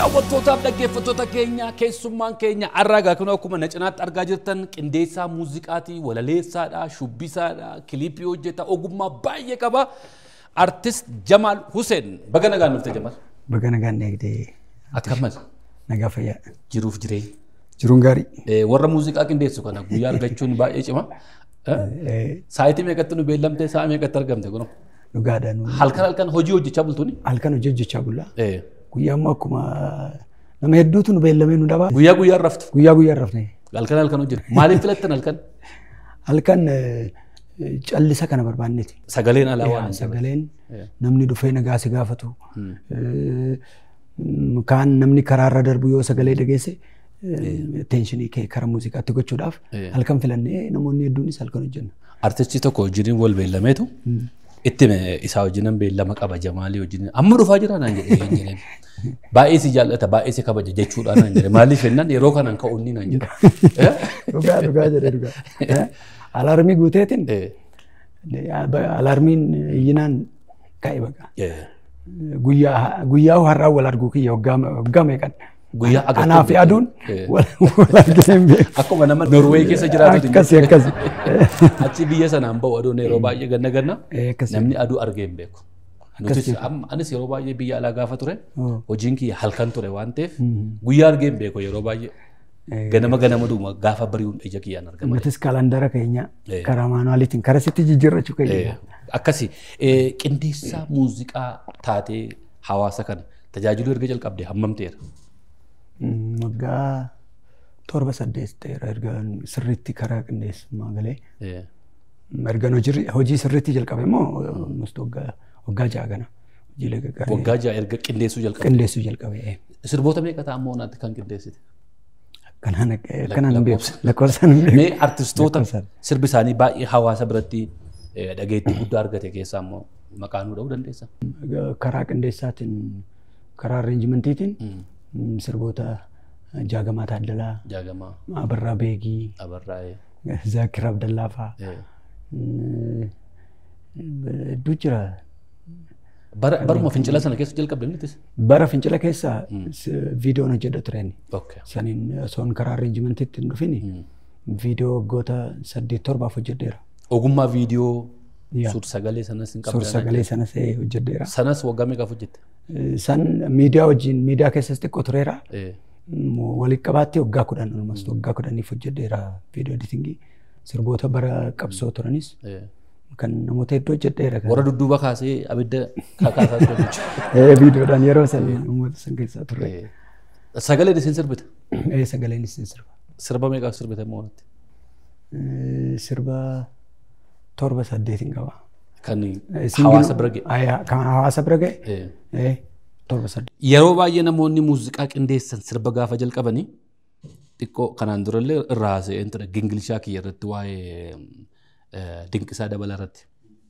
Daawwattootaaf dhaggeeffattoota keenya keessummaan keenya har'aa kun akkuma na cinaatti argaa jirtan qindeessaa muuziqaatii walaleessaadha shubbisaadha kiliipii hojjeta ogummaa baay'ee qaba artist Jamaal Hussein baga nagaan dhufte Jamaal. Baga nagaan eegdee Akkamas nagaa fayyaa. jiruuf jireenya. Jiruun gaarii. Eh, Warra muuziqaa qindeessu kana guyyaa argachuun baay'ee cima. Eh, Saayitii meeqatti nu beellamtee sa'a meeqatti argamte kun Dhugaadhaan halkan halkan hojii hojjechaa bultuuni. halkan hojii hojjechaa bullaa. Eh, Guyyaa immoo akkuma nama hedduutu nu beellamee nu dhabaa. Guyyaa guyyaa raftu Guyyaa guyyaa rafne. halkan halkan hojjetu maaliif filattan halkan Halkan eh, callisa kana barbaanneeti. sagaleen alaa waan Yaa, hin jirre. Sagaleen namni dhufee nagaa si gaafatu. eh, mm, Kaan namni karaarra darbu yoo sagalee dhageesse teenshinii kee kara muuziqaatti gochuudhaaf Eh. halkan filannee namoonni hedduunis halkan hojjenna. artistii tokko wajjiniin wal beellameetu itti isaa wajjinan beellama qaba jamaalii wajjiniin amma dhufaa jira naan jedhee hin jedheen baay'ee si jaallata baay'ee si kabaja jechuudha naan jedhe maaliif jennaan yeroo kanaan ka'uunni naan jedhe Dhugaa dhugaa jedhe dhugaa. Eh, Alaarmii guuteetiin Eh, alaarmiin iyyinaan ka'e baqa. eh, Guyyaa guyyaa har'aa wal arguu kiyya waggaa waggaa meeqan. guyyaa agartuu Anaa fi beektu. aduun Eh. wal wal argine hin beeku. akkuma nama norweey keessa jiraatu Akkasi akkasi. achi biyya sanaan ba'u aduun yeroo baay'ee ganna ganna Eh, akkasi. namni aduu argee hin beeku. Nutis amma anis yeroo baay'ee biyya alaa gaafa ture Oh. hojiin kiyya halkan ture waan ta'eef guyyaa argee hin beeku yeroo baay'ee. Ganama ganama duuma gaafa bari'uun ija kiyyaan argama. Nutis kaalandara keenya Eh. karaa maanuwaaliitiin kara sitti jijjiirrachuu Eh, keenya. Akkasi eh, qindeessaa muuziqaa taatee hawaasa kana tajaajiluu erga jalqabde hammam ta'eera? Mm, Waggaa torba saddeet ta'eera erga sirriitti karaa qindeessummaa galee. Eh, Erga hojii hojii sirriitti jalqabe immoo almost waggaa waggaa ja'a gana. Hojiilee gaggaarii Waggaa ja'a erga qindeessuu jalqabde. qindeessuu jalqabe. eh. Sirboota meeqa ta'a ammoo naatti kan qindeessite? Kanaan kanaan hin beeku. Lakkoofsaan hin beeku. Mee artistoota Lakkoofsaan. sirbi isaanii baay'ee hawaasa biratti eh, dhageettii guddaa argate keessaa immoo maqaa nuu dha'uu dandeessa? karaa qindeessaatiin karaa arreenjimentiitiin mm, sirboota jaagamaa taaddalaa Jaagamaa, abarraa beegii Abarraa'ee. zaakir abdallaa fa'aa eh. mm, hedduu jira Bara baruma fincila sana keessa jalqabde miti? bara fincila keessa s- viidiyoon hojjedha tureen Okay. saniin osoon karaa arreenjimentiitti hin dhufin viidiyoo waggoota saddeet torbaaf hojjedheera Ogummaa viidiyoo Yaa. suur sagalee sanas hin suur qabdan. sagalee sanas eh, hojjedheera Sanas waggaa meeqaaf hojjette? san miidiyaa wajjin miidiyaa keessas xiqqoo tureera Eh, walitti qabaatti waggaa kudhan olmast waggaa kudhaniif hojjedheera viidiyoo editingii sirboota bara qabsoo turanis eh. kan namoota hedduu hojjedheera. Warra dudduuba kaasee abidda kakaasaa ture jechuudha. Eh, Viidiyoodhaan yeroo san uummata san keessaa turre. Eh, Sagaleen isin sirbita? Eh, Sagaleen isin sirba. Sirba meeqaaf sirbite moonatti? Eh, Sirba torba saddeetiin qaba. Kan Eh, singiluu- hawaasa bira ga'e. Ay, Kan hawaasa bira ga'e. Eh. Eh, torba saddeet. Yeroo baay'ee namoonni muuziqaa qindeessan sirba gaafa jalqabanii xiqqoo kanaan durallee irraa haasa'een ture gingilshaa kiyya irratti waa'ee eh, dinqisaa dabala irratti.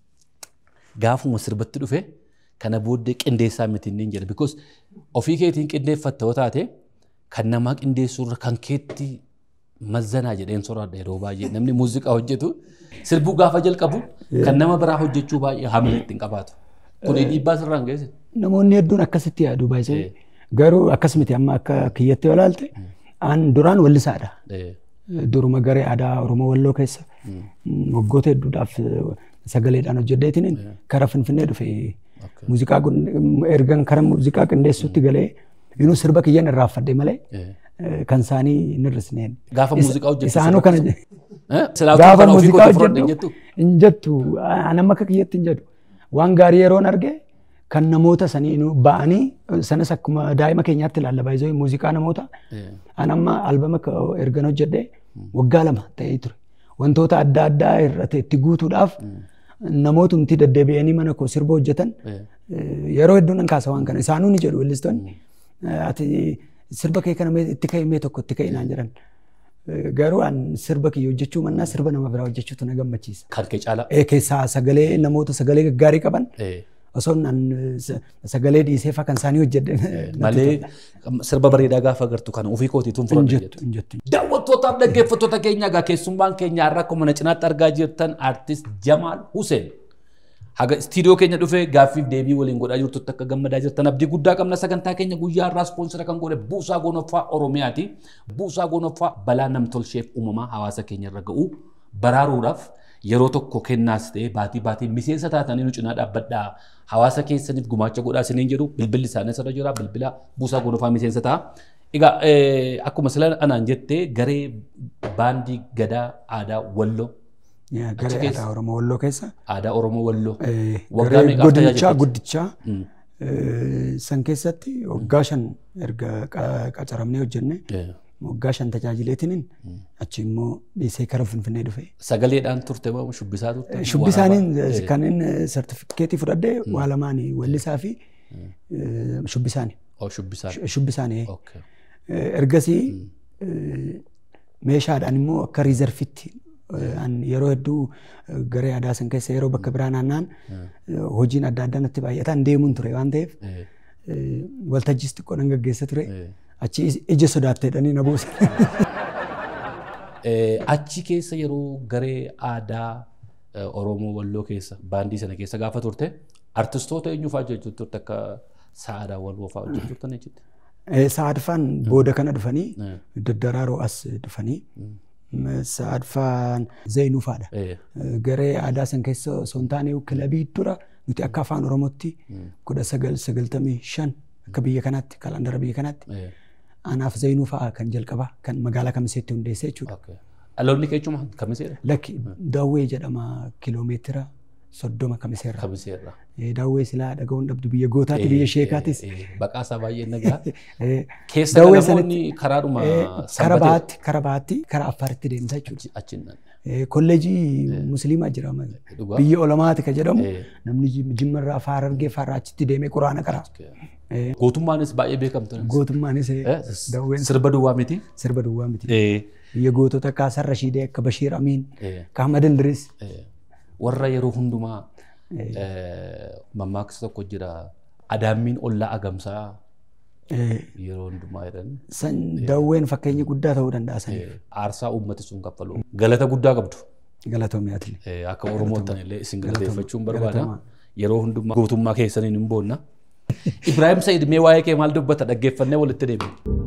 Gaafuma sirbatti dhufe kana booddee qindeessaa miti inni jedha. Because ofii keetiin qindeeffatta yoo taate kan namaa qindeessuu irra kan keetti mazzanaa jedheen soraadha yeroo baay'ee namni muuziqaa hojjetu sirbuu gaafa jalqabu kan nama biraa hojjechuu baay'ee hamla ittiin qabaatu. Kun dhiibbaa sirraan geesse. Namoonni hedduun akkasitti yaadu baay'isee. Garuu akkas miti amma akka kiyyatti yoo ilaalte an duraan wallisaadha. Eh, Duruma garee aadaa Oromoo Walloo keessa waggoota hedduudhaaf sagaleedhaan hojjedheetiin kara Finfinnee dhufe. Muuziqaa kun ergan kara muuziqaa qindeessuutti galee inuu sirba kiyyan irraanfadhe malee eh. eh, kan isaanii hin hir'isneen. Gaafa muuziqaa hojjettu Isaanuu kana je- Eh, silaaftuu gaafa kana ofii muuziqaa kootii fudhadhe hin hojjedhu jettu? hin jettu an amma akka kiyyatti hin jedhu. Waan gaarii yeroon arge kan namoota sanii inuu ba'anii sanas akkuma daa'ima keenyaatti ilaalla baay'isoo muuziqaa namoota Eh, An amma albama ka- ergan hojjedhe waggaa lama ta'ee ture. Wantoota adda addaa irratti itti guutuudhaaf namootumti deddeebi'anii mana koo sirba hojjetan eh. eh, yeroo hedduu nan kaasa waan kana. Isaanuu ni jedhu weellistoonni. Eh, Ati sirba kee kana mee itti ka'e mee tokko itti ka'e naan jedhan. Eh, Garuu an sirba kiyya hojjechuu mannaa sirba nama biraa hojjechuutu na gammachiisa. Kan kee caalaa. Eh, Keessaa sagalee namoota sagalee gaggaarii qaban Eh, osoo an sa- sagalee dhiisee faa kan isaanii hojjedhe Malee sirba bareedaa gaafa agartu kana ofii kootiituun hin fudhadhe jettu hin jettu. Daawwattootaaf dhaggeeffattoota keenya egaa keessummaan keenya har'a akkuma na cinaatti argaa jirtan artist Jamaal Hussein haga istiidiyoo keenya dhufee gaaffiif deebii waliin godhaa jirtutti akka gammadaa jirtan abdii guddaa qabna sagantaa keenya guyyaa irraa ispoonsira kan godhe buusaa gonoffaa oromiyaati. Buusaa gonoffaa balaa namtolcheef uumamaa hawaasa keenya irra ga'u baraaruudhaaf yeroo tokko kennaas ta'ee baatii baatii miseensa taatanii nu cinaa dhaabbadhaa hawaasa keessaniif gumaacha godhaa isiniin jedhu bilbilli isaanii asirra jira bilbila buusaa gonoffaa miseensa ta'a. Egaa akkuma sila anaan jettee garee baandii gadaa aadaa walloo Garee aadaa Oromoo Walloo keessa. aadaa Oromoo Walloo. Waggaa Garee meeqaaf godinichaa tajaajilteetti? guddichaa san keessatti waggaa shan erga qa- qacaramnee hojjenne waggaa shan tajaajileetiniin achi immoo dhiisee kara Finfinnee dhufe. Sagaleedhaan turte moo shubbisaa turte? Shubbi isaaniin kan inni sartifikeetii fudhadhee waa lamaanii wallisaa fi shubbi isaanii. Oh, shubbisaa. Shubbi isaanii. Okay. Ergasii meeshaadhaan immoo akka riizarfitti an yeroo hedduu garee aadaa san keessa yeroo bakka biraa naannaan hojiin adda addaa natti baay'ataan deemuun ture waan ta'eef waltajjiis xiqqoo nan gaggeessa ture achi ija sodaatteedhanii na buusan. Eh, Achi keessa yeroo garee aadaa eh, Oromoo Walloo keessa baandii sana keessa gaafa turte artistoota eenyu fa'aa hojjechuu turte akka Sa'aadaa Walloo fa'aa hojjechuu turtan jechuudha. Sa'adfaan booda kana dhufanii daddaraaroo as dhufanii Sa'adfaan Zeenuu fa'aadha. Eh, Garee aadaa san keessa osoo hin taane kilabii dura nuti akka afaan Oromootti kudha sagal sagaltamii shan akka biyya kanaatti kalandara biyya kanaatti eh, anaaf Zeenuu fa'aa kan jalqabaa kan magaalaa kamiseetti hundeessee jechuudha. okay. Dhaloonni keechuma kamiseedha? Lakki daawwee jedhama kiloomeetira soddoma kamiseerra. Kamiseerra. Eh, Daawwee silaa dhaga'uun dhabdu biyya gootaatti biyya sheekaatis. Baqaa isaa baay'ee nagaa. Eh, Keessa Daawwee namoonni karaadhuma eh, kara sanbatee bahaatti kara bahaatti kara affaaritti deemsa jechuudha. achiin nan. Eh, Kolleejii musliimaa jira Dhugaa. biyya olamaati ka jedhamu Eh. namni jim- jimmarraa afaa harargee faarraa achitti deemee quraana qara. Eh, Gootummaanis baay'ee beekamtu. Gootummaanis eh, Eh, daawween Sirba duwwaa miti. sirba duwwaa miti. Eh, Biyya gootota akka Sarra Shiidee akka Bashiir Amiin eh. akka Ahmad Indiris. Eh, warra yeroo hundumaa eh, mammaaksa tokko jira adaammiin ollaa agamsaa Eh, yeroo hundumaa jedhan San daawween fakkeenyi guddaa ta'uu danda'a saniif. eh, aarsaa uummati sun kaffalu galata guddaa qabdu Galatoomiyaati. Eh, akka oromootan illee isin galateeffachuun barbaada Galatooma. yeroo hundumaa gootummaa keessaniin hin boonna Ibraahim Said mee waa'ee kee maal dubbata dhaggeeffannee walitti deemna.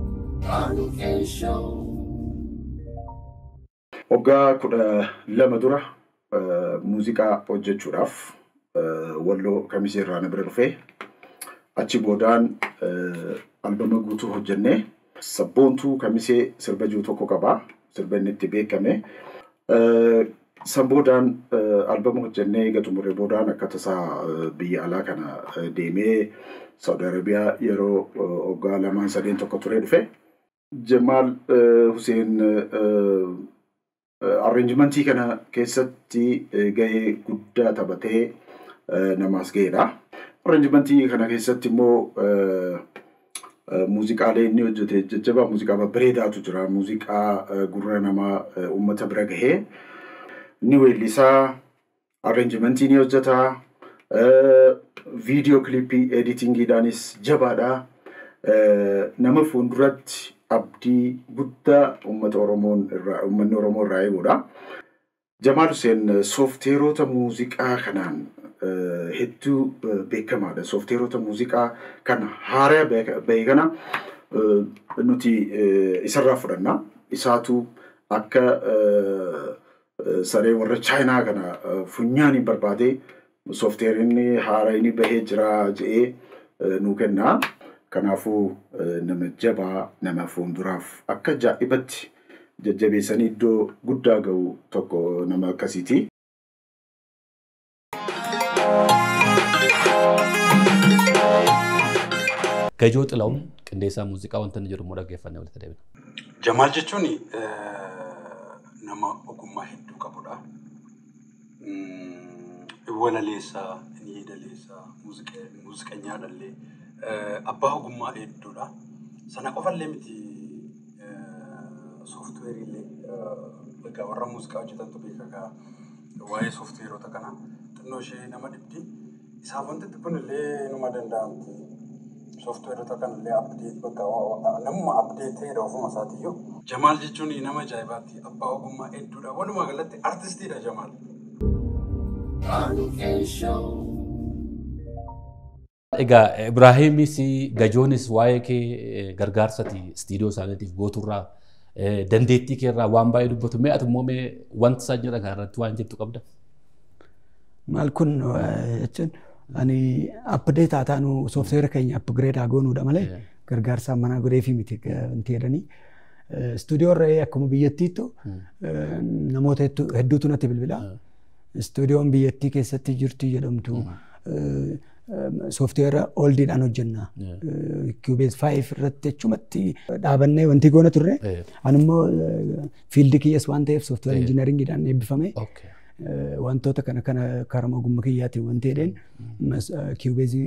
Waggaa kudha lama dura eh, muuziqaa hojjechuudhaaf eh, walloo kamisee irraa na bira dhufee achi boodaan eh, albama guutuu hojjennee sabboontuu kamisee sirba jiru tokko qabaa sirba inni itti beekame. Eh, San boodaan eh, albama hojjennee eega xumuree boodaan akka tasaa eh, biyya alaa kana eh, deemee Saudi Arabiyaa yeroo eh, waggaa lamaan sadeen tokko turee dhufe. Jamaal eh, Hussein eh, arranjimentii kana keessatti eh, gahee guddaa taphatee eh, namaas ga'eedha. Arranjimentii kana keessatti immoo eh, eh, muuziqaalee inni hojjete jajjabaa muuziqaa babbareedaatu jira. Muuziqaa eh, gurra namaa eh, uummata bira gahee ni weellisaa, arranjimentii ni hojjeta, eh, viidiyoo kilippii editingiidhaanis jabaadha. Eh, nama fuulduratti abdii guddaa uummata Oromoon irraa uummanni Oromoo irraa eegudha. Jamaal Hussein soofteerota muuziqaa kanaan eh, hedduu eh, beekamaadha. Soofteerota muuziqaa kan haaraa bahe kana eh, nuti eh, isarraa fudhanna. Isaatu akka eh, eh, saree warra chaayinaa kana eh, funyaaniin barbaadee soofteerinni haaraa inni bahee jira jedhee eh, nuu kenna. Kanaafuu eh, nama jabaa nama fuulduraaf akka ajaa'ibatti jajjabeessanii iddoo guddaa ga'u tokko nama akkasiiti. Gajoo Xilaawun qindeessaa muuziqaa wanta inni jedhu immoo dhaggeeffannee walitti deebina. Jamaal jechuun nama ogummaa hedduu qabudha. Walaleessaa, inni yeedaleessaa, muuziqeenyaadhallee abbaa ogummaa hedduudha. Sana qofallee miti sooftuweeriillee egaa warra muuziqaa hojjetantu beeka egaa waa'ee sooftuweerota kana xinnoo ishee nama dhibdi. Isaaf wanti kun illee numa danda'amti. sooftuweerota kanallee abdeet bakka namuma abdeeteedha ofuma isaatiiyyuu. Jamaal jechuun nama ajaa'ibaatti abbaa ogummaa hedduudha. Walumaa galatti artistiidha Jamaal. Egaa Ibraahimis Gajoonis waa'ee kee eh, gargaarsati istiidiyoo isaaniitiif gooturraa eh, dandeettii kee irraa waan baay'ee dubbatu mee ati immoo mee wanta isaan jedhan kana irratti waan jettu qabda. Maal kun eh, jechuun ani apdeet haa taanu soofteera keenya apgireed haa goonuudha malee gargaarsaan manaa godheefi miti wanti jedhanii. Istuudiyoo irra akkuma biyyattiittu eh, namoota hedduu- hedduutu natti bilbila. Istuudiyoon biyyattii keessatti jirtu jedhamtu soofteera oldiidhaan hojjenna. Kiubees faayif irratti jechumatti dhaabannee wanti goona turre. Eh. Anummoo fiildi kiyyas waan ta'eef soofteera Eh. injinaringiidhaan eebbifame. Okay. Eh, wantoota kana kana karama ogummaa kiyyaatiin wanti jedheen kiubeezii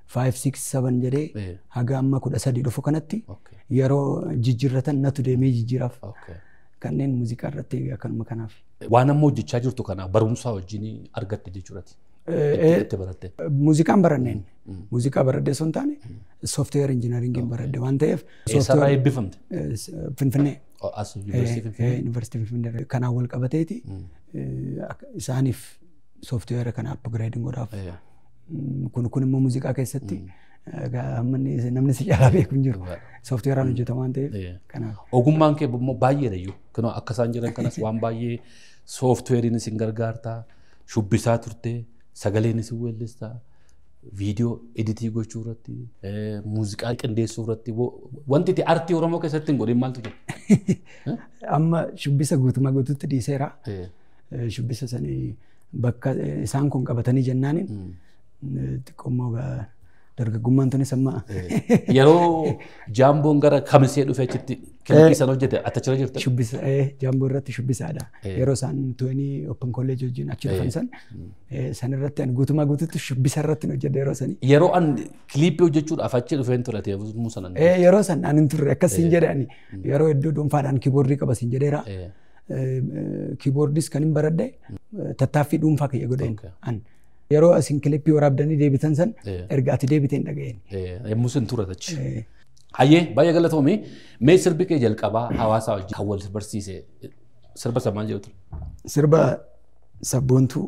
567 jedhee Eh. haga amma kudha sadii dhufu kanatti Okay. yeroo jijjiirratan natu deemee jijjiiraaf Okay. kanneen muuziqaa irratti akkanuma kanaaf. Waan amma hojjechaa jirtu kana barumsaa wajjin argatte jechuudhaati. Eh, Itti baratte. Muuziqaan baranneen muuziqaa baradhee osoo hin taane soofteweer injinaringiin baradhe waan ta'eef Eessarraa eebbifamte? eh, s- Finfinnee Oh, As yuunivarsiitii Finfinnee. yuunivarsiitii Finfinnee kanaan wal qabateeti eh, akka- isaaniif soofteweera kana apgireediin godhaaf Eh, Mm, kun kun immoo muuziqaa keessatti egaa amma inni- namni si caalaa beeku hin jiru soofteweeraan hojjetama waan ta'eef Eh. kanaaf. Ogummaan kee immoo baay'eedha iyyuu. Kunoo akka isaan jiran kanas waan baay'ee sooftuweeriin isin gargaartaa, shubbisaa turtee, sagaleen isin weellistaa, viidiyoo editii gochuu irratti, eh, muuziqaa qindeessuu irratti wo- wanti itti artii Oromoo keessatti hin godhin maaltu jira? Amma shubbisa guutumaa guutuutti dhiiseera. Eh, Eh, Shubbisa sanii bakka eh, isaan kun qabatanii jennaaniin eh, xiqqoommoo gaa- dargaggummaan tunis amma Yeroo jaamboon gara kamisee dhufe achitti kilippii sana hojjete atachira jirta? shubbisa eh, jaamboo irratti shubbisaadha. Yeroo isaan tuwenii open college wajjin achi dhufan san eh, san irratti ani guutumaa guutuutti shubbisa irratti hin hojjedhe yeroo sanii. Yeroo an kilippii hojjechuudhaaf achi dhufeen ture teessumuu sanan. Eh, Yeroo san ani hin turre akkas siin jedhe ani yeroo hedduu dhuunfaadhaan kiiboordii qaba siin jedheera. Eh, kiiboordis kan hin baradhe eh, tattaaffii dhuunfaa kiyya godheen Okay. an yeroo isin kilippii waraabdanii deebitan san Eh. erga ati deebiteen dhaga'een. eh, Yommuu sin ture achi. Eh, Hayyee baay'ee galatoomii mee sirbi kee jalqabaa hawaasaa wajjin kan wal barsiise sirba samaan jedhu ture. Sirba sabboontuu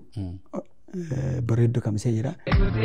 eh, bareedduu kamisee jira.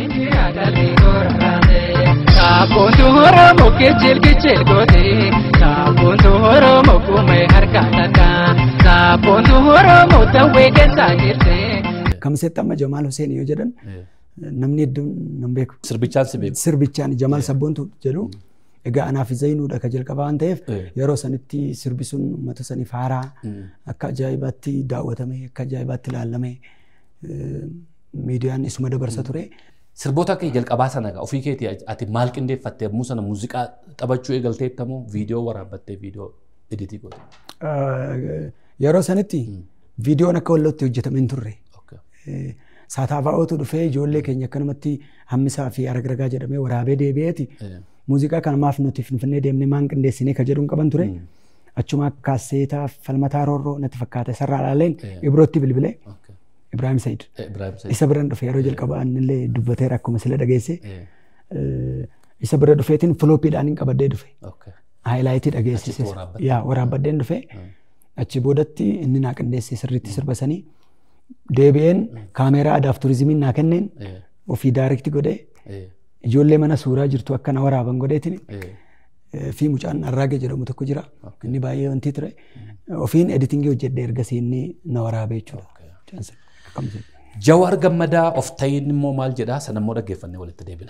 Saabontu Oromoo kechil kechil goote saabontu Oromoo kumee harka takka saabontu Oromoo tawwee keessaa jirte. Kamiseetti amma Jamaal Hussein yoo jedhan Eh, namni hedduun nan beeku. Sirbichaan si beeku. Sirbichaan Jamaal Sabboontuu jedhu egaa anaaf Zaynuudha ka jalqabaa waan ta'eef Eh. yeroo sanitti sirbi sun uummata saniif haaraa akka ajaa'ibaatti daawwatame akka ajaa'ibaatti ilaalame eh, miidiyaan isuma dabarsa ture. Sirboota kee jalqabaa sana egaa ofii keetii ati maal qindeeffatte yommuu sana muuziqaa taphachuu eegalteettamoo viidiyoo waraabbattee viidiyoo editii goote. Eh, Yeroo sanitti viidiyoon akka wallootti hojjetame hin turre. Okay. Eh, Saataafa'ootu dhufee ijoollee keenya akkanumatti hammisaa fi aragragaa jedhamee waraabee deebi'eeti. Eh, Muuziqaa kana maaf nuti finfinnee deemnee maan qindeessinee ka jedhuun qaban ture. Achuma kaaseetaa falmataa roorroo natti fakkaata isarraa ilaaleen Ibrootti bilbilee okay. Ibrahim Said. Eh, Ibrahim Said. Isa biran dhufe yeroo jalqabaa innillee dubbateera akkuma sila dhageesse. Eh, Eh, Isa bira dhufeetiin filooppiidhaan hin qabadhee dhufe. okay. Haayilaayitii dhageessise. Achitti waraabbatte. Yaa waraabbaddeen dhufe. Achi boodatti inni naa qindeesse sirriitti sirba sanii. Deebi'een kaameeraa aadaaf turizimiin naa kenneen Eh, ofii daarikti godhee eh, ijoollee mana suuraa jirtu akka na waraaban godheetiin eh. Eh, fi mucaan arraage jedhamu tokko jira. Inni baay'ee wanti ture. Ofiin editingii hojjedhe ergasii inni na waraabee jechuudha. Mucaan sun akkam jedhu. Jawaar gammadaa of ta'iin immoo maal jedhaa sana immoo dhaggeeffannee walitti deebina.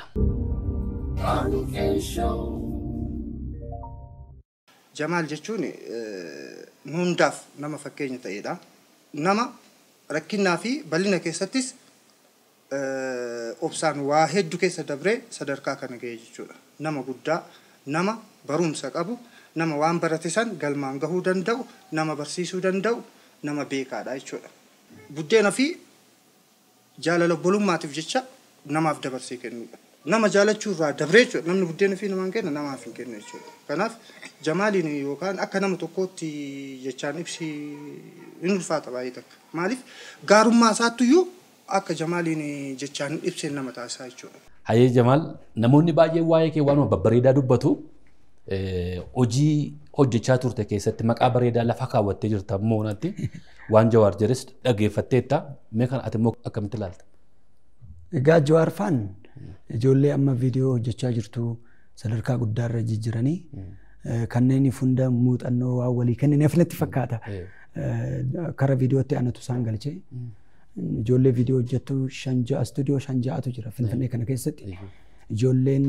Jamaal jechuun eh, nu hundaaf nama fakkeenya ta'edha. Nama rakkinnaa fi bal'ina keessattis eh, obsaan waa hedduu keessa dabree sadarkaa kana ga'e jechuudha. Nama guddaa, nama barumsa qabu, nama waan barate san galmaan gahuu danda'u, nama barsiisuu danda'u, nama beekaadha jechuudha. Buddeena fi jaalala obbolummaatiif jecha namaaf dabarsee kennuudha. Nama jaalachuu irraa dabree jechuudha. Namni buddeena fi namaan kenna namaaf hin kennu jechuudha. Kanaaf jamaaliin yookaan akka nama tokkootti jechaan ibsi hin ulfaata baay'ee takka. Maaliif gaarummaa isaattuyyuu akka jamaaliin jechaan ibseen nama taasisaa jechuudha. Hayyee Jamaal namoonni baay'een waa'ee kee waanuma babbareedaa dubbatu eh, hojii hojjechaa turte keessatti maqaa bareedaa lafa kaawwattee jirta moonatti waan jawaar jedhes dhaggeeffatteetta mee kan ati immoo akkamitti ilaalta? Egaa Jawaar Faan ijoollee amma viidiyoo hojjechaa jirtu sadarkaa guddaarra jijjiranii kanneen hunda muuxannoo waan walii kennineef natti fakkaata. Kara viidiyootti anatu isaan galchee ijoollee viidiyoo hojjettu shan ja'a istuudiyoo shan ja'atu jira finfinnee kana keessatti ijoolleen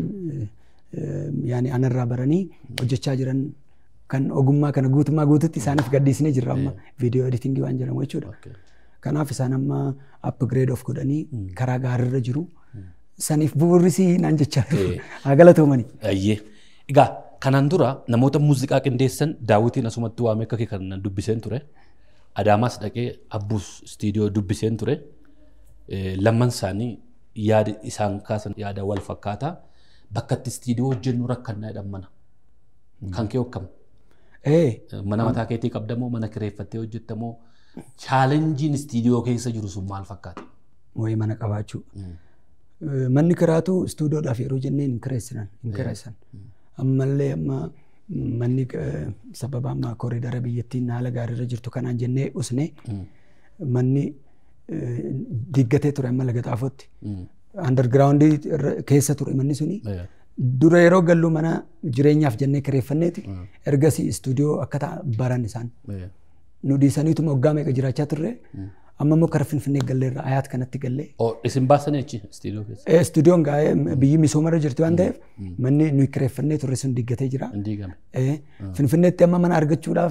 yaani anarraa baranii hojjechaa jiran kan ogummaa kana guutummaa guututti isaaniif gaddisnee jirra amma viidiyoo editingii waan jedhamu jechuudha. Kanaaf isaan amma upgrade of godhanii karaa gaariirra jiru. Saniif bu'uurisii naan jechaa haa galatoomani. Ayyee. Egaa kanaan dura namoota muuziqaa qindeessan daawwitiin asumatti waamee akka kee kan dubbiseen ture. Adaamaas dhaqee abbuus istiidiyoo dubbiseen ture. Lamman isaanii yaada isaan kaasan yaada wal fakkaataa. Bakka itti istiidiyoo hojjennu rakkannaa jedhan mana. Kan kee hokkama. Mana mataa keetii qabdamoo mana kireeffattee hojjettamoo chaalenjiin istiidiyoo keessa jiru sun maal fakkaata? Wayii mana qabaachuu. Manni kiraatu istuudiyoodhaaf yeroo jenneen hin kireessinan hin kireessan. Ammallee amma manni sababa amma koriidara biyyattiin haala gaariirra jirtu kanaan jennee usne manni diggatee ture amma laga xaafootti. Andargiraawundii keessa ture manni suni. Dura yeroo gallu mana jireenyaaf jennee kireeffanneeti. Ergasii istuudiyoo akka baran isaan. Nu dhiisaniituma waggaa meeqa jiraachaa turre. Amma immoo kara Finfinnee galleerra ayaat kanatti gallee. Isin baasanii achi istiidiyoo keessa? Istuudiyoon gaa'ee biyyi misoomarra jirti waan ta'eef manni nuyi kireeffannee turre sun diggatee jira. Finfinneetti amma mana argachuudhaaf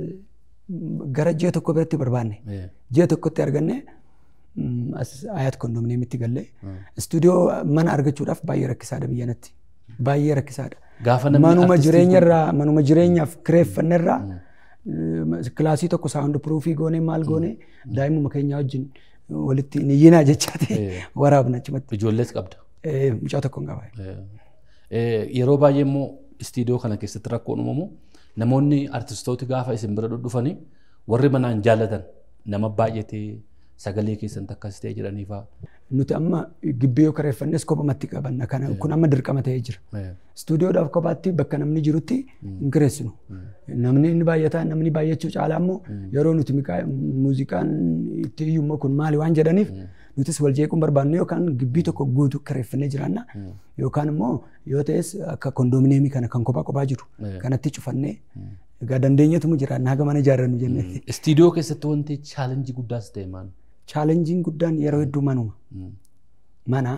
gara ji'a tokko biratti barbaanne. Ji'a tokkotti arganne ayaat kondominiyeemitti gallee. Istuudiyoo mana argachuudhaaf baay'ee rakkisaadha biyyanatti. Baay'ee rakkisaadha. Gaafa namni Manuma artistii jireenyarraa manuma jireenyaaf kireeffannerraa kilaasii tokko saawundi piruufii goonee maal goonee daa'imuma keenya wajjin walitti niyyinaa jechaati waraabna achumatti. Ijoollees qabda. Mucaa tokko hin qaba. Yeroo baay'ee immoo istiidiyoo kana keessatti rakkoon uumamu namoonni artistooti gaafa isin bira dhufanii warri manaan jaallatan nama baay'atee sagalee keessan akkas ta'e jedhaniifaa. Nuti amma gibbii yoo kireeffannes kophumatti qabanna. Kana kun amma dirqama ta'ee jira. Istuudiyoodhaaf kophaatti bakka namni jirutti hin kireessinu. Namni inni baay'ataa namni baay'achuu caalaa immoo yeroo nuti muuziqaan itti iyyuu immoo kun maali waan jedhaniif nutis wal jeequun barbaannu yookaan gibbii tokko guutuu kireeffannee jiraanna yookaan immoo yoo ta'es akka kondominiyeemii kana kan kophaa kophaa jiru kanatti cufannee egaa dandeenyetumu jiraanna haga mana ijaarrannu jennee. Istiidiyoo keessatti wanti chaalenjii guddaas ta'e maal? Chaalenjiin guddaan yeroo hedduu manuma. Mana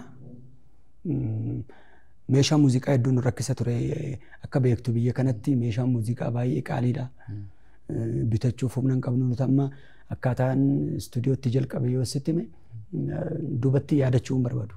meeshaa muuziqaa hedduun nu rakkisa ture akka beektu biyya kanatti meeshaan muuziqaa baay'ee qaaliidha. Bitachuuf humna hin qabnu nuti amma akkaataan istuudiyootti jalqabe yoo sitti hime duubatti yaadachuu hin barbaadu.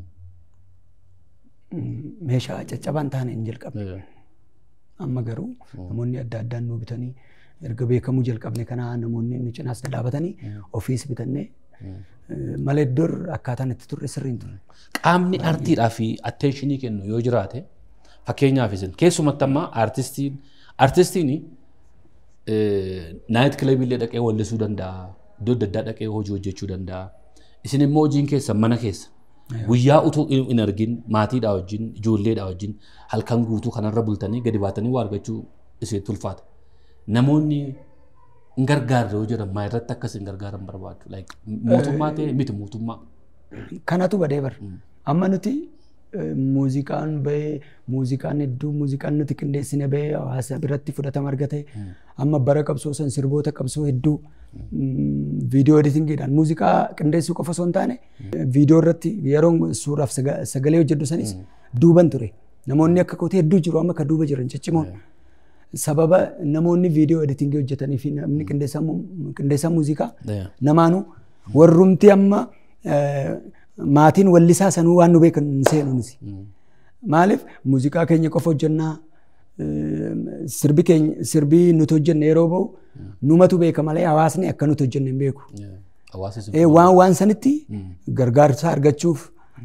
Meeshaa caccabaan taane hin jalqabne. Amma garuu namoonni adda addaan nu bitanii erga beekamuu jalqabne kana namoonni nu cinaas dhaabatanii ofiis bitannee malee dur akkaataan itti turre sirriin ture. Qaamni artiidhaa fi atteenshinii kennu yoo jiraate fakkeenyaaf isin keessumatti amma artistiin artistiin naayit kilabiillee dhaqee wallisuu danda'a iddoo adda addaa dhaqee hojii hojjechuu danda'a. Isin immoo hojiin keessa mana keessa guyyaa utuu hin argin maatiidhaa wajjin ijoolleedhaa wajjin halkan guutuu kanarra bultanii gadi baatanii waa argachuu isheetti ulfaata. Namoonni hin gargaarre yoo jedhan maa irratti akkas hin gargaaran barbaadu. Mootummaa ta'e miti mootummaa. Kanatu badee bara. Amma nuti muuziqaan bahee muuziqaan hedduu muuziqaan nuti qindeessine bahee hawaasa biratti fudhatama argate amma bara qabsoo san sirboota qabsoo hedduu viidiyoo editingiidhaan muuziqaa qindeessuu qofa osoo hin taane viidiyoo irratti yeroo suuraaf sagalee hojjedhu sanis duuban ture. Namoonni akka kootee hedduu jiru amma kan duuba jiran ciccimoon. sababa namoonni viidiyoo editingii hojjetanii fi namni qindeessaa muuziqaa namaanuu warrumti amma maatiin wallisaa sanuu waan nu beekan hin seenuunis. Maaliif muuziqaa keenya qofa hojjennaa sirbi keenya sirbii nuti hojjenne yeroo ba'u numatu beeka malee hawaasni akka nuti hojjenne hin beeku. Waan waan sanitti gargaarsa argachuuf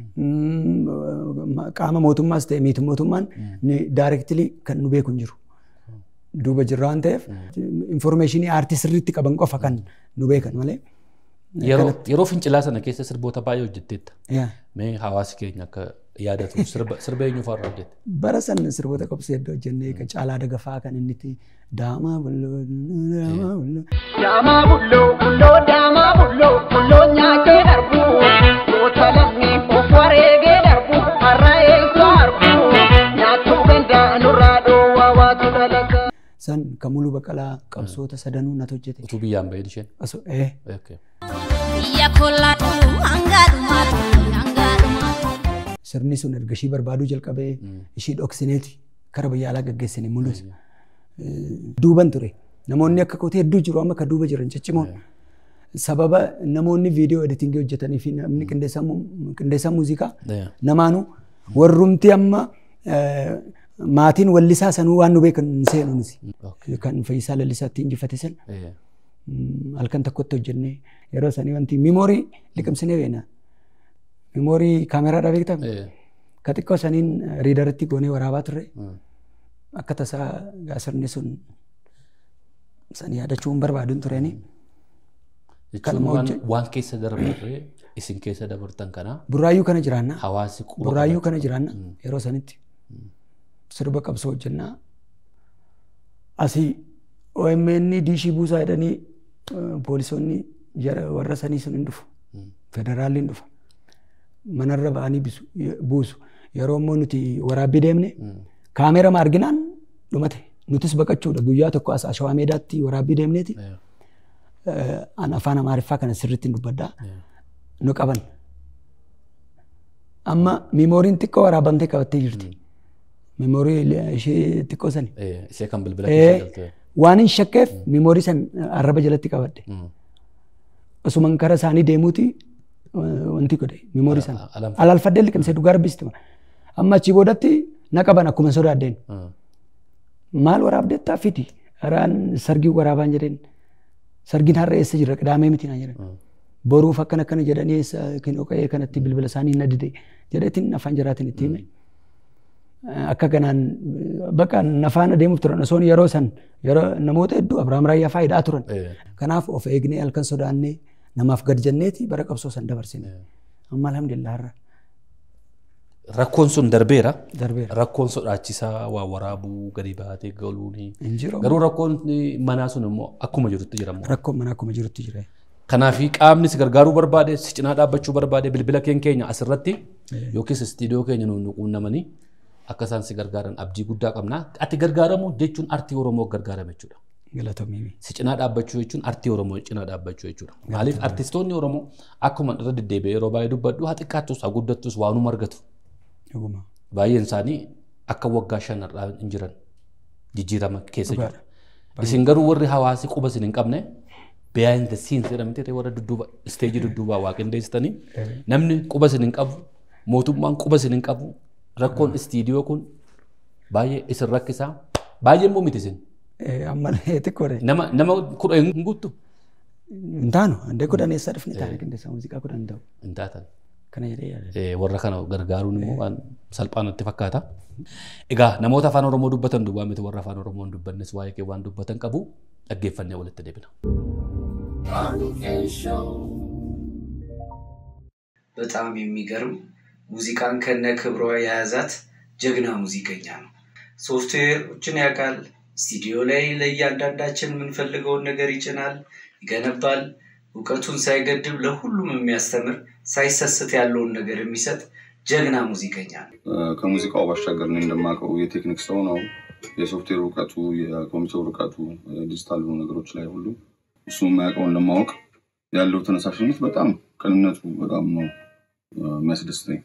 qaama mootummaas ta'e miti mootummaan daayirektilii kan nu beeku hin jiru. duuba jirra waan ta'eef informeeshinii aartii sirriitti qaban qofa kan nu beekan malee Yeroo yeroo fincilaa sana keessa sirboota baay'ee hojjetteetta. Yaa. Mee hawaasi keenya akka yaadatu sirba sirba eenyu fa'aa hojjette? Bara san sirboota qabsee iddoo hojjennee kan caalaa dagafaa kan inni itti daamaa bulloo daamaa bulloo. Daamaa bulloo bulloo daamaa bulloo bulloo nyaatee darbu goota lamni of wareegee darbu har'a eessoo argu nyaatuu gandaa nurraa dhoowwaa waatu dhalata. San kan muluu baqalaa qabsoota sadanuu natu hojjete. Utuu biyyaan baheen isheen. Osoo ee Okay. Biyya kollaatu hanga dhumaatu hanga dhumaatu. sirni sun erga ishii barbaaduu jalqabee ishii dhoksineeti kara biyya alaa gaggeessine mul'isa. Duuban ture. Namoonni akka kootee hedduu jiru amma kan duuba jiran ciccimoon. Sababa namoonni viidiyoo editingii hojjetanii fi namni qindeessaa mu- qindeessaa muuziqaa Yeah. namaanuu warrumti amma eh, maatiin wallisaa sanuu waan nu beekan hin seenu nuti. Kan Fayyisaa Lallisaatti injifate sana. Eh, Mm, halkan tokkotti hojjennee yeroo sanii wanti miimoorii liqimsinee beena. Miimoorii kaameraadhaa beektaa? eh, Ka xiqqoo saniin riidaritti goonee waraabaa turre. mm. Akka tasaa gaasirni sun san yaadachuu hin barbaaduun tureeni. Jechuun waan waan keessa dabarre isin keessa dabartan kana Burraayyuu kana jiraannaa. hawaasi quba Burraayyuu kana jiraannaa yeroo sanitti. Sirba qabsoo hojjennaa. Asii OMN diishii buusaa jedhanii eh, poolisoonni jara- warra sanii sun hin dhufu. Federaalli hin dhufa. Manarra ba'anii bisu- buusu. Yeroo immoo nuti waraabbii deemne kaameera ma arginaan dhumate. Nutis baqachuudha guyyaa tokko as Ashawaa Meedaatti waraabbii deemneeti. Eh, Eh, An afaan Amaariffaa kana sirriitti hin dubbaddaa. Nu qaban. Amma miimooriin xiqqoo waraabamtee qabattee jirti. Miimoorii ishee xiqqoo sani. eh, ishee kan bilbila Eh, keessa galte. Waan hin shakkeef miimoorii san arraba jalatti qabadhe. Mm. Osuman kara isaanii deemuuti eh, wanti godhe miimoorii sana. alanfa- Alaalfadhee liqimsee dhugaa rabbisti. Amma achii boodatti na qaban akkuma sodaaddeen. Mm. Maal waraabdettaa fidi. Haraan sargii waraabaan jedheen. Sargiin har'a eessa jira qidaamee miti naa jedhan. Boruuf akkana akkana jedhanii eessa kinoo qa'ee kanatti bilbila isaanii na dide jedheetiin afaan jiraatiin itti hime. Akka kanaan bakka nafaan adeemuuf turan osoon yeroo san yeroo namoota hedduu Abiraam Raayyaa faayidaa turan. Eh, Kanaaf of eegnee halkan sodaannee namaaf gad jenneeti bara qabsoo san dabarsine. Amma alhamdulillah har'a Rakkoon sun darbeera. darbeera. Rakkoon sodaachisaa waa waraabuu gadi baatee galuuni. Hin jiru. Garuu rakkoon manaa sun immoo akkuma jirutti jira immoo. Rakkoon mana akkuma jirutti jira. Kanaaf qaamni si gargaaruu barbaade si cinaa dhaabbachuu barbaade bilbila keenya keenya asirratti yookiis istiidiyoo keenya nuun quunnamanii akka isaan si gargaaran abdii guddaa qabna. Ati gargaaramu jechuun artii Oromoo gargaarame jechuudha. Galatoomii. Si cinaa dhaabbachuu jechuun artii Oromoo cinaa dhaabbachuu jechuudha. Maaliif artistoonni Oromoo akkuma irra deddeebi'ee yeroo baay'ee dubbadhu haa xiqqaattus haa guddattus waanuma argatu. Dhuguma. Baay'een isaanii akka waggaa shanarraa hin jiran jijjiirama keessa jiru. Dhugaadha. Isin garuu warri hawaasi quba isin hin qabne behind the scenes jedhamte warra dudduuba isteejii dudduubaa waa qindeessitanii namni quba isin hin qabu mootummaan quba isin hin qabu rakkoon istiidiyoo kun baay'ee isin rakkisaa baay'ee immoo miti isin Eh, Amma xiqqoodha. nama nama kudha hin guuttu Hin taanu handee kudhan eessaa dhufne taane qindeessaa muuziqaa kudhan ta'u. hin taatan. Kana jedhee yaada. Eh, warra kana gargaaruun immoo waan salphaa natti fakkaata. Egaa namoota afaan Oromoo dubbatan duwwaa miti warra afaan Oromoo hin dubbannes waa'ee kee waan dubbatan qabu dhaggeeffannee walitti deebina. በጣም የሚገርም ሙዚቃን ከነ ክብሯ የያዛት ጀግና ሙዚቀኛ ነው። ሶፍትዌሮችን ያውቃል። ስቱዲዮ ላይ ለእያንዳንዳችን የምንፈልገውን ነገር ይጭናል፣ ይገነባል። እውቀቱን ሳይገድብ ለሁሉም የሚያስተምር ሳይሰስት ያለውን ነገር የሚሰጥ ጀግና ሙዚቀኛ ነው። ከሙዚቃው ባሻገር እኔ እንደማውቀው የቴክኒክ ሰው ነው። የሶፍትዌር እውቀቱ፣ የኮምፒውተር እውቀቱ፣ ዲጂታል የሆኑ ነገሮች ላይ ሁሉ እሱ የማያውቀውን ለማወቅ ያለው ተነሳሽነት በጣም ቅንነቱ በጣም ነው እ፣ የሚያስደስተኝ።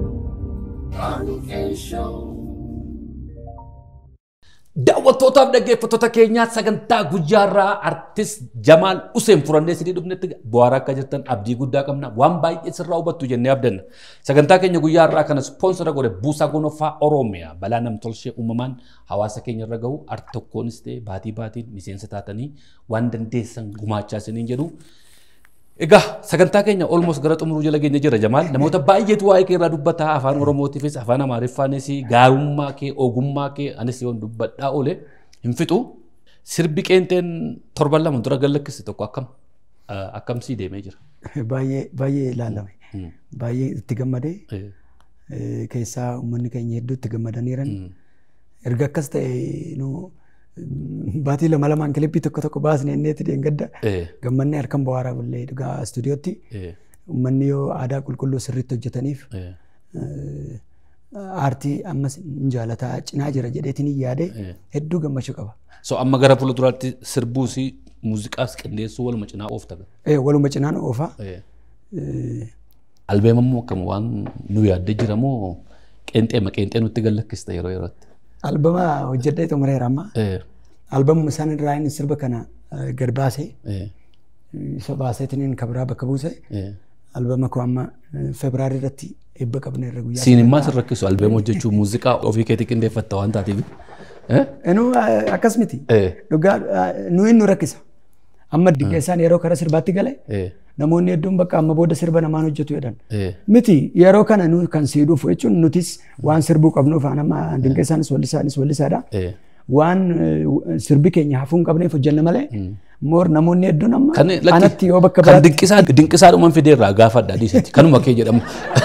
Daawwattootaaf dhaggeeffattoota keenyaa sagantaa guyyaarraa artist Jamaal Useen furannee isinii dhufnetti bu'aaraa akka jirtan abdii guddaa qabna. Waan baay'ee sirraa hubattu jennee abdanna. Sagantaa keenya guyyaarraa kana ispoonsora godhe Buusaa Gonofaa Oromiyaa balaa namtolchee uumamaan hawaasa keenya irra gahu ar tokkoonis ta'e baatii baatiin miseensa taatanii waan dandeessan gumaachaa isiniin jedhu. Egaa sagantaa keenya olmos gara xumuruu jala keenya jira Jamaal. Namoota baay'eetu waa'ee kee irraa dubbata afaan Oromootiifis afaan Amaariffaanis gaarummaa kee ogummaa kee anis yoon dubbadhaa oole hin fixu. Sirbi qeenxeen torban lama dura gallakkisi tokko akkam. Akkamsii deemee jira? Baay'ee baay'ee ilaalame. Baay'ee itti gammadee Eh, eh, keessaa uummanni keenya hedduu itti gammadaniiran. Erga akkas ta'e nu mm, baatii lama lamaan kilippii tokko tokko baasnee inneetti deengadda eh, gammannee harkan bu'aaraa bullee dhugaa istuudiyootti eh, uummanni yoo aadaa qulqulluu sirriitti hojjetaniif eh, eh, aartii ammas hin jaalataa cinaa jira jedheetiin yaade Eh. hedduu gammachuu qaba. So amma gara fuulduraatti sirbuu fi muuziqaas qindeessuu waluma cinaa oofta. Eh, Waluma cinaan oofaa. Eh, Eh, Albeema immoo akkam waan nu yaaddee jira moo qeenxeema qeenxee nutti gallakkista yeroo yerootti. Albama hojjedhee xumureera amma. Eh, Albamuma isaan irraa inni sirba kana eh, gad baasee eh, isa baaseetiin kabraa bakka buuse eh. albama koo amma eh, febraarii irratti eebba qabne irra guyyaa. Siinimmaa sin rakkisu albeema hojjechuu muuziqaa ofii keetii qindeeffatta waan taateef. Eh? Inuu eh, akkas miti. Eh, Dhugaa eh, nu inni rakkisa. Amma dinqeessaan yeroo kara sirbaatti gale eh, namoonni hedduun bakka amma booda sirba namaan hojjetu jedhan. eh. Miti yeroo kana nu kan siiduuf jechuun nutis waan sirbuu qabnuuf amma dinqeessaanis wallisaanis wallisaadha. Eh. Waan eh, sirbi keenya hafuu hin qabneef hojjenna malee moor namoonni hedduun amma Kan anatti yoo bakka kan biraatti dinqisaa dinqisaa dhuman fideerraa gaafadha dhiisatti kanuma kee jedhamu.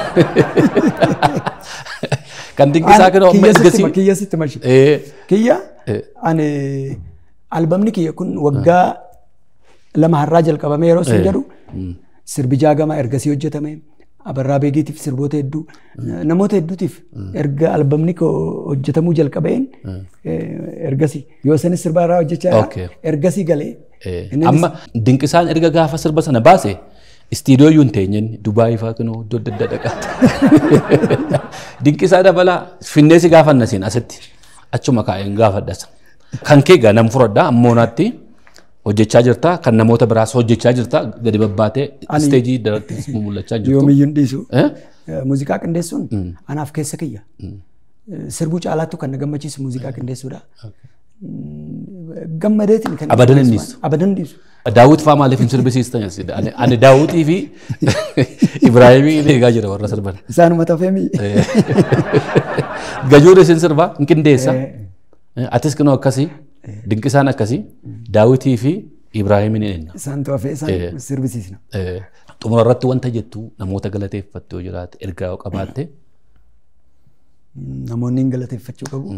Kan dinqisaa kan amma kiyya sitti ergasii. kiyya sitti mashi. Eh, Kiyya Eh. ani albamni kiyya kun waggaa lama har'aa jalqabame yeroo isin jedhu sirbi jaagamaa ergasii hojjetame abarraa beegiitiif sirboota hedduu namoota hedduutiif erga albamni koo hojjetamuu jalqabeen eh, ergasii yoo isanis sirba irraa hojjechaa Okay. jira ergasii galee eh. Innis- Amma dinqisaan erga gaafa sirba sana baase istiidiyoo iyyuu hin teenyeen Dubaayii fa'aa kunoo iddoo adda addaa dhaqaatti. Dinqisaa dabalaa finnee si gaafanna siin asitti achuma kaa'een gaafadhas. Kan kee gaa nam furadhaa ammoonaatti hojjechaa jirta kan namoota biraas hojjechaa jirta gadi babbaatee isteejii daratti mul'achaa jirtu. yoomiyyuu hin dhiisu. Eh? Eh, Muuziqaa qindeessuun anaaf keessa kiyya. Eh, Sirbuu caalaattu kan na gammachiisu muuziqaa qindeessuudha. Mm, Gammadeetiin kan Abadan hin dhiisu. Abadan hin dhiisu. Daawwit fa'aa maaliif hin sirbisiistan? Ani- Ani Daawwitii fi Ibraahimii eegaa jira warra sirban. Isaanuma tafeemi. Gajuun isin sirbaa hin qindeessa. Atis kunoo akkasii dinqisaan akkasii Daawwitii fi Ibraahimiin eenna. Isaan tafee isaan sirbisiisna. Xumura irratti wanta jettu namoota galateeffattu yoo jiraate ergaa yoo qabaatte Mm, Namoonni hin galateeffachuu qabu.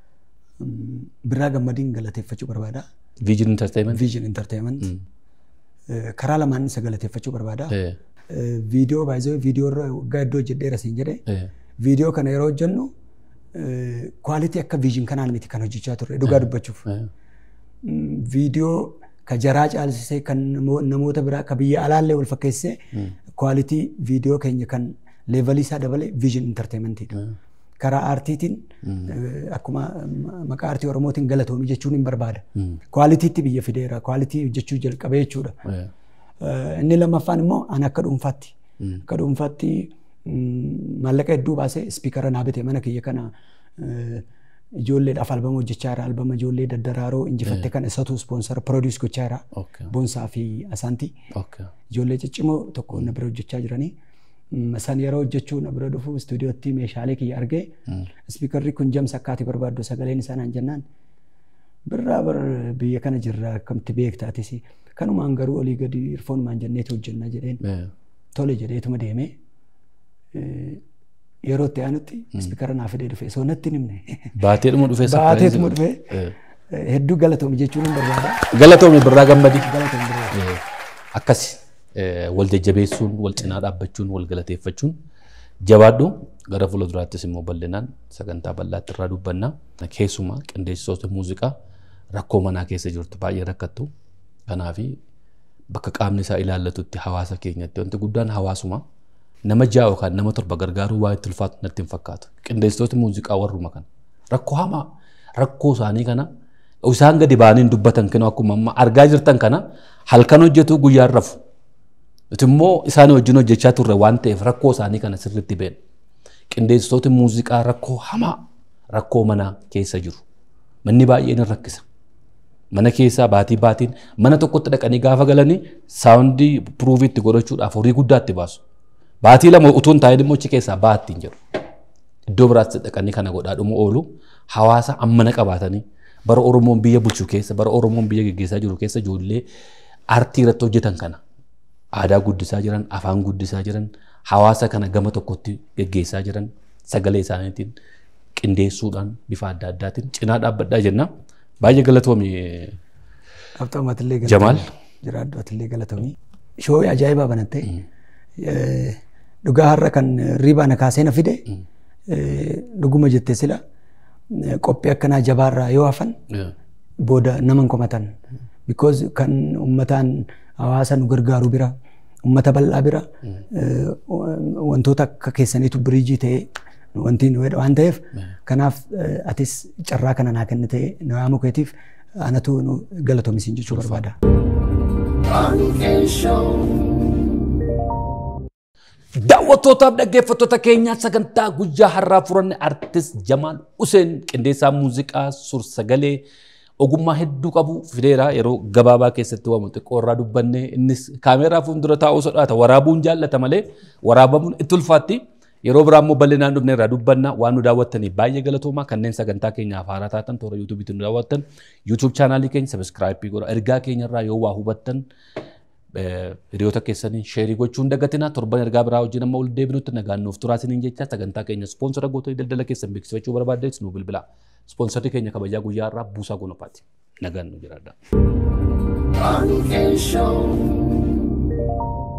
Mm, Birraa gammadiin galateeffachuu barbaada. Viijin Entertainment. Vision Entertainment. Eh, Karaa lamaan isa galateeffachuu barbaada. Eh, Eh, Viidiyoo baay'ee viidiyoo irra waggaa iddoo hojjedheera siin jedhee. eh, Viidiyoo kana yeroo hojjennu kwaalitii akka viijin kanaan miti kan hojjechaa turre dhugaa dubbachuuf. eh, Mm, Viidiyoo ka jaraa caalsisee kan namo- namoota biraa ka biyya alaallee wal fakkeessee kwaalitii viidiyoo keenya kan leevalii isaa dabale viijin intarteementiidha. Karaa aartiitiin eh, akkuma mm, maqaa aartii oromootiin galatoomii jechuun hin barbaada. Kwaalitiitti biyya fideera kwaalitii hojjechuu jalqabee jechuudha. eh. Eh, Inni lammaffaan immoo ani akka dhuunfaatti. Akka dhuunfaatti mm, maallaqa hedduu baasee ispiikara naa bitee mana kiyya kana eh, ijoolleedhaaf albama hojjechaa jira. Albama ijoollee daddaraaroo injifatte kana isatu ispoonsara piroodius gochaa jira. Okay. Boonsaa fi Asaantii. Okay. Ijoollee ciccimoo tokko na bira hojjechaa jiranii. Mm, San yeroo hojjechuu na bira dhufu istuudiyootti meeshaalee kiyya argee ispiikarri kun jamsa akkaati barbaaddu sagaleen isaa naan jennaan birraa bar biyya kana jirra akkamitti beektaatis kanumaan garuu olii gadi irfoonumaan jenneeti hojjenna jedheen Eh, tole jedheetuma deemee eh, yeroo itti aanutti ispiikara naa fidee dhufe osoo natti hin himne Baateedhuma dhufee baateetuma surprise dhufe Eh. eh, hedduu galatoomi jechuun hin barbaada Galatoomi birraa gammadii. galatoomi birraa. Eh, Akkasi eh, wal jajjabeessuun, wal cinaa dhaabbachuun, wal galateeffachuun jabaadhu gara fuulduraattis immoo bal'inaan sagantaa bal'aatti irraa dubbanna. Keessumaa qindeessitoota muuziqaa rakkoo manaa keessa jirtu baay'ee rakkattu. Kanaafi bakka qaamni isaa ilaallatutti hawaasa keenyatti wanti guddaan hawaasuma nama ja'a yookaan nama torba gargaaruu waa itti ulfaatu natti hin fakkaatu. Qindeessitoota muuziqaa warruma kana. Rakkoo hamaa rakkoo isaanii kana isaan gadi ba'anii dubbatan kana akkuma amma argaa jirtan kana halkan hojjetu guyyaan rafu. Nuti immoo isaan wajjin hojjechaa turre waan ta'eef rakkoo isaanii kana sirriitti beekna. Qindeessitoota muuziqaa rakkoo hamaa rakkoo manaa keessa jiru. Manni baay'een hin rakkisa. Mana keessaa baatii baatiin mana tokkotti dhaqanii gaafa galanii saawundii piruuvii itti godhachuudhaaf horii guddaa itti baasu. Baatii lama utuu hin taa'in immoo achi keessaa baattiin jedhu. Iddoo biraatti dhaqanii kana godhaa dhumu oolu hawaasa ammana qabaatanii bara Oromoon biyya bulchu keessa bara Oromoon biyya geggeessaa jiru keessa ijoollee aartii irratti hojjetan kana aadaa guddisaa jiran, afaan guddisaa jiran, hawaasa kana gama tokkotti geggeessaa jiran sagalee isaaniitiin qindeessuudhaan bifa adda addaatiin cinaa dhaabbadhaa jenna. Baay'ee galatoomi Qabxoomatillee Jamaal. Jiraaddumatillee galatoomii. Shoo'ii ajaa'ibaa banatte. Dhugaa har'a kan riibaa na kaasee na fide dhuguma jettee sila qophii akkanaa jabaarraa yoo hafan booda naman komatan. Because kan ummataan hawaasa nu gargaaru bira ummata bal'aa bira wantoota akka keessaniitu biriijii ta'ee wanti nu jedha waan ta'eef kanaaf atis carraa kana naa kenne ta'ee na waamu keetiif anatu nu galatoomisiin jechuu barbaada. Daawwattootaaf dhaggeeffattoota keenyaa sagantaa guyyaa har'aa furanne artist Jamaal Useen qindeessaa muuziqaa suur-sagalee ogummaa hedduu qabu fideera yeroo gabaabaa keessatti waamu xiqqoo irraa dubbanne innis kaameeraa fuuldura taa'uu sodaata waraabuun jaallata malee waraabamuun itti ulfaatti yeroo biraa immoo bal'inaan dhufne irraa dubbanna waan nu daawwattaniif baay'ee galatoomaa kanneen sagantaa keenyaaf haaraa taatan toora yuutuubiitti nu daawwattan yuutuub chaanaalii keenya sabiskiraayipii godha ergaa keenya irraa yoo waa hubattan hiriyoota keessanii sheerii gochuun dagatina torban ergaa biraa wajjin amma ol deebinutti nagaan nuuf turaasiniin jecha sagantaa keenya ispoonsora gootanii daldala keessan beeksifachuu barbaaddees nu bilbila. Ispoonsarri keenya kabajaa guyyaa irraa buusaa gonofaati. Nagaan nu jiraadha.